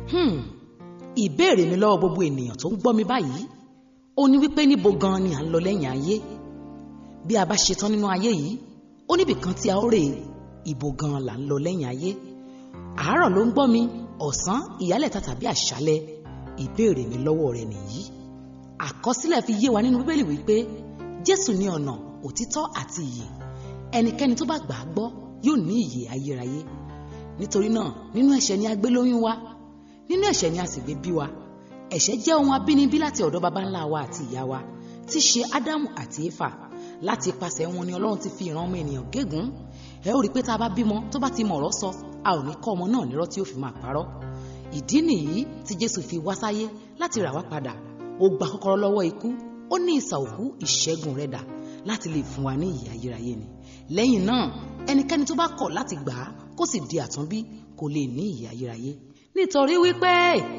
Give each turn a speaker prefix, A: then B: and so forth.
A: Hmm, ìbéèrè mi lọ́wọ́ gbogbo ènìyàn tó ń gbọ́ mi báyìí ó ní wípé níbo gan ni à ń lọ lẹ́yìn ayé bí a bá ṣetán nínú ayé yìí ó níbì kan tí a ó rè ibo gan là ń lọ lẹ́yìn ayé àárọ̀ ló ń gbọ́ mi ọ̀sán ìyálẹ̀ta tàbí àṣálẹ́ ìbéèrè mi lọ́wọ́ rẹ nìyí àkọsílẹ̀ fi yé wa nínú bíbélì wípé jésù ní ọ̀nà òtítọ́ àti ìyè ẹnikẹ́ni tó bá gbà á gbọ́ yóò ní ìyè ayérayé nítorí náà nínú ẹ̀ṣẹ̀ ni a gbé lóyún wa nínú ẹ̀ṣẹ̀ ni a sì gbé bí wa ẹ̀ṣẹ̀ jẹ́ ohun abínibí láti ọ̀dọ̀ baba ńlá wa àti ìyá wa tí í ṣe ádámù àti éfà láti ipasẹ̀ wọn ni ọlọ́run ti fi ìran ọmọ ènìyàn gégùn ẹ ó rí i pé tá a bá bímọ tó bá ti mọ̀ ọ̀rọ̀ sọ a ò ní kọ́ ọmọ náà nírọ́ tí ó fi máa parọ́ ìdí nìyí tí jésù fi wá sáyé láti rà wá padà ó gba kọ́kọ́rọ́ lọ́wọ́ ikú ó ní ìsà òkú ìṣẹ́gun rẹ̀ dà láti lè fún wa ní ìyè ayérayé ni lẹ́yìn náà ẹnikẹ́ni tó bá kọ̀ láti gbà á kó sì di àtúnbí kò lè ní ìyè ayérayé nítorí wípé